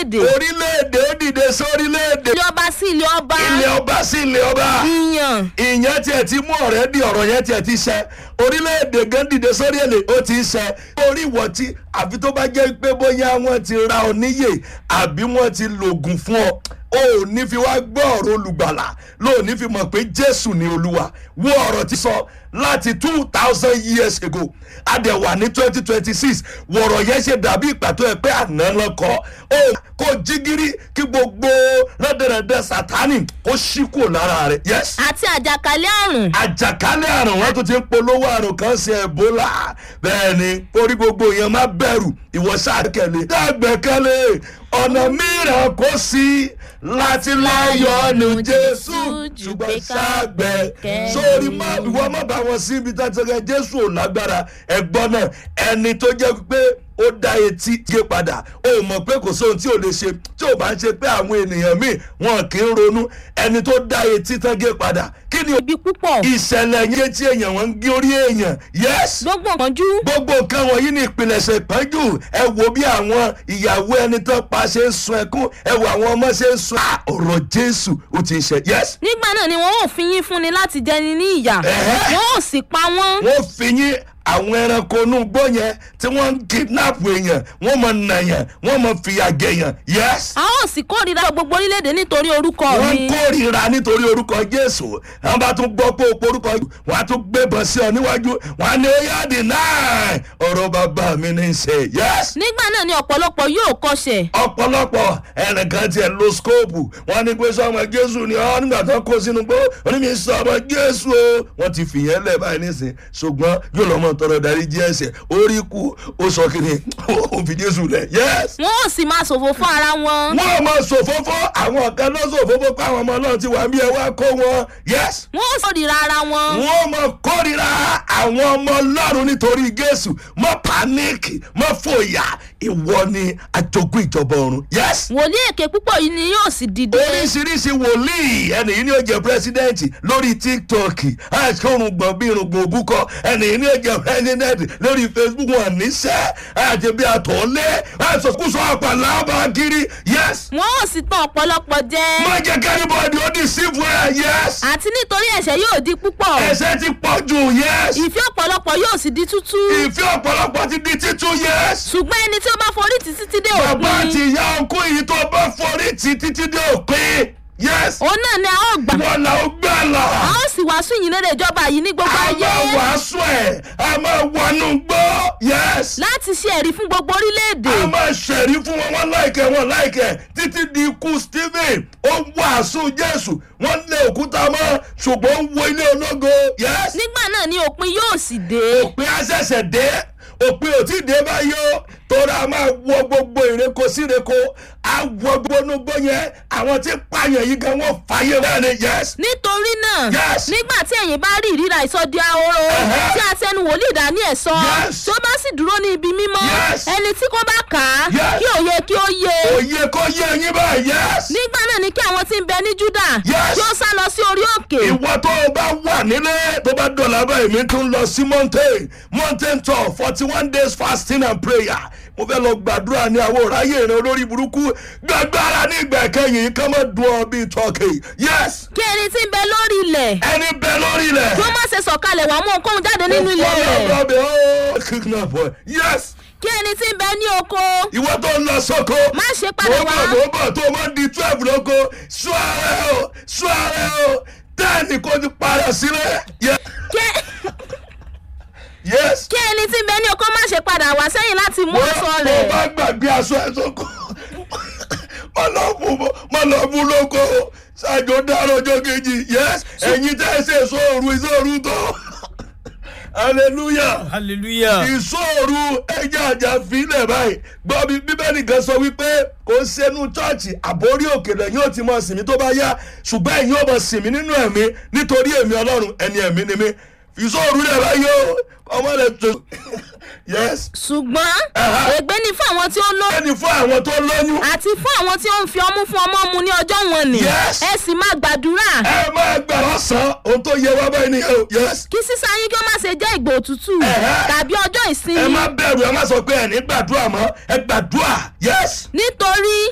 orílẹ̀-èdè orílẹ̀-èdè ó dìde sórílẹ̀-èdè ilé ọba sí ilé ọba ilé ọba sí ilé ọba ìyàn ìyẹn tiẹ̀ ti mú ọ̀rẹ́ di ọ̀rọ̀ yẹn tiẹ̀ ti ṣẹ orílẹ̀-èdè gan dìde sórí èlé ó ti ṣẹ orí ìwọ̀ tí àfi tó bá jẹ́ pé bóyá wọ́n ti ra ọ níyè àbí wọ́n ti lògùn fún ọ o ò ní fi wá gbọ́ ọ̀rọ̀ olùgbàlà ló ní fi mọ̀ pé jésù ni olúwa wo ọ̀rọ̀ ti sọ láti two thousand years ago adẹ̀wà ní twenty twenty six wọ̀rọ̀ yẹn ṣe dàbí ìpàtó ẹ̀ pé àná lọ́kọ́ ó kó jígírí kí gbogbo rẹ́dẹ̀rẹ́dẹ́ sátánì kó ṣí kúrò lára rẹ̀ yes àti àjàkálẹ̀ àrùn àjàkálẹ̀ àrùn wọn tún ti ń polówó àrùn kan sí ebola bẹ́ẹ̀ ni orí gbogbo yẹn má bẹ̀rù ìwọ ṣàkẹ́lẹ̀ dàgbẹ́kẹ́lẹ̀ ọ̀nà mìíràn kò sí láti láyọ̀nù jésù ṣùgbọ́n ṣàgbẹ́ sórí má ìwọ má bá wọn sí ibi tàtẹ́gẹ́ jésù ò lágbára ẹ̀gbọ́n náà ẹni tó jẹ́ pé ó dá etí gé padà ó mọ̀ pé kò sóhun tí ò lè ṣe tí ò bá ń ṣe pé àwọn ènìyàn míì wọn kì í ronú ẹni tó dá etí tán gé padà kí ni ibi púpọ̀ ìṣẹ̀lẹ̀ yẹn tí èèyàn wọn ń gé orí èèyàn yes gbogbo ìpọ́njú gbogbo nǹkan wọ̀nyí ní ìpilẹ̀ṣẹ̀ ìpọ́njú ẹ wo bí àwọn ìyàwó ẹni tó pa ṣe ń sun ẹkún ẹ wo àwọn ọmọ ṣe ń sun Ah, ọ̀rọ̀ jésù ó ti ṣe yes nígbà náà ni wọn ò fi yín fúnni láti jẹni ní ìyà Ẹ̀hẹ́. wọn ò sì pa wọ́n wọ́n fi yín àwọn ẹranko inú gbọ́ yẹn tí wọ́n ń kidnap èèyàn wọ́n mọ̀ nàyàn wọ́n mọ̀ fìyà jẹyàn yes a ó sì kórìíra gbogbo orílẹ̀-èdè nítorí orúkọ wọ́n mi kórìíra nítorí orúkọ jésù wọ́n bá tún gbọ́ pé òpó orúkọ wọ́n á tún gbébọn sí ọ níwájú wọ́n á ní ó yá dì náà ọ̀rọ̀ bàbá mi ní í ṣe yes nígbà náà ni ọ̀pọ̀lọpọ̀ yóò kọsẹ̀ ọ̀pọ̀lọpọ̀ ẹnìkan tiẹ̀ lo skóòpù wọ́n ní pé sọmọ jésù ni ọ́ nígbà tó kó sínú gbó onímì sọmọ jésù o wọ́n ti fìyẹn lẹ̀ báyìí nísìn ṣùgbọ́n yóò lọ́mọ tọrọ darí jí ẹsẹ̀ orí kú ó sọ kiri ó fi jésù lẹ̀ yes wọn ò sì máa ṣòfò fún ara wọn wọ́n mọ sòfófó àwọn kan lọ sòfófó pé àwọn ọmọ náà ti wà bí ẹ wá kó wọn yes wọn ò kórìíra ara wọn wọ́n mọ kórìíra àwọn ọmọ ọlọ́run nítorí jésù mọ páníkì mọ fòyà ìwọ ni àjogún ìjọba ọ̀run yes wòlíì èké púpọ̀ yìí ni yóò sì dìde oríṣiríṣi wòlíì ẹnì yìí ni ó jẹ pírẹsidẹ́ǹtì lórí tiktok àti orùngbọ̀n bí irùngbọ̀n òbúkọ ẹnì yìí ni ó jẹ pírẹsidẹ́ǹtì lórí facebook wọn níṣẹ́ àti bí àtọ̀lé àìsòkúsọ àpàlà bá kiri yes wọn ò sì tàn ọ̀pọ̀lọpọ̀ jẹ má jẹ́ kẹ́rìbọ̀dì ó di sífù ẹ̀ yes àti nítorí ẹ̀ṣẹ̀ yóò di púpọ̀ ẹ̀sẹ̀ ti pọ̀ jù yes ìfẹ́ ọ̀pọ̀lọpọ̀ yóò sì di tútú ìfẹ́ ọ̀pọ̀lọpọ̀ ti di títú yes ṣùgbọ́n ẹni tí ó bá forí tì títí dé bàbá òpin àti ìyá ọkọ yìí tó bá forí tì títí dé òpin yes òun náà ni a ó gbà wọn là ó gbà là. a ó sì wàásù yìí lédè ìjọba yìí ní gbogbo a ayé máa wàásù ẹ̀ a máa wọnú gbọ́ yes láti ṣe ẹ̀rí fún gbogbo orílẹ̀-èdè a máa ṣẹ̀rí fún wọn wọn láìkẹ́ wọn láìkẹ́ títí di ikú stephen ó ń wàásù jésù wọ́n lé òkúta mọ́ ṣùgbọ́n ó ń wo ilé ológo yes nígbà náà ni òpin yóò sì dé òpin àṣẹ̀ṣẹ̀ dé òpin ò tí ì dé báyìí o torí a máa wọ gbogbo ìreko síreko a wọ gbónúgbó yẹn àwọn tí pààyàn yìí gan wọn fàyè wọn ni yes nítorí náà Yes. nígbà tí ẹ̀yin bá rí ìríra ìsọdí ahoro Ẹ̀hẹ́. tí a tẹnu wòlíì dání ẹ̀ sọ Yes. tó bá sì dúró ní ibi mímọ́ Yes. ẹni tí kò bá kà á Yes. kí òye kí ó yé òye kò yé yín báyìí yes. nígbà náà ni kí àwọn tí ń bẹ ní júdà Yes. kí ó sá lọ sí orí òkè ìwọ tó o bá wà nílé tó bá dọ̀là báyìí mi tún lọ sí mountain mountain tour forty one days fasting and prayer mo fẹ́ lọ gbàdúrà ní àwọn òráyè ìrìn olórí burúkú gbàgbára ní ìgbà kẹyìn kán mọ́ dùn ọ bíi turkey yes kí ẹni tí ń bẹ lórí ilẹ̀ ẹni bẹ lórí ilẹ̀ kí ó má ṣe sọ̀kalẹ̀ wà mú ohunkóhun jáde nínú ilé rẹ̀ rẹ̀ ó kidnap ẹ yes kí ẹni tí ń bẹ ní oko ìwọ tó ń lọ sóko má ṣe mo padà bọ̀ wá mo bọ̀ tó o máa di twelve lóko sún ààrẹ o sún ààrẹ o tẹ́ẹ̀nì kò ti padà sílẹ̀ yes. kí yes. kí ẹni tí ń bẹ ní oko má ṣe padà wá sẹ́yìn láti mú aṣọ mo rẹ̀ bá gbàgbé aṣọ ẹ sóko mo lọ fún mo lọ fún lóko ṣáàjò dáná ọjọ́ kejì yes ẹ̀yin tẹ́ ẹ ṣe ìṣòro ìṣòro tó hallelujah hallelujah. ìṣòro ẹja àjà fílẹ̀ báyìí gbọ́ bí bíbélì kan sọ wípé kò ń ṣẹnu chọ́ọ̀chì àbórí òkèlè yóò ti mọ sinmi tó bá yá ṣùgbọ́n ẹ̀yin ò mọ sinmi nínú ẹ̀mí nítorí èmi ọlọ́run ẹni ẹ̀mí ni mí ìṣòro rẹ̀ báyìí ó ọmọ rẹ̀ tó yes ṣùgbọ́n Ẹ̀hẹ́. ègbé ni fún àwọn tí ó lóyún ẹni fún àwọn tó lóyún àti fún àwọn tí ó ń fi ọmú fún ọmọ mu ní ọjọ́ wọn ni Yes. ẹ sì máa gbàdúrà ẹ máa gbà lọ́sàn-án ohun tó yẹ wá báyìí nìyẹn o yes kí sísá yín kí ó má ṣe jẹ́ ìgbò òtútù Ẹ̀hẹ́. tàbí ọjọ́ ẹ ìsinmi má bẹ̀rù ẹ má sọ pé ẹ ní gbàdúrà mọ́ ẹ gbàdúrà yes nítorí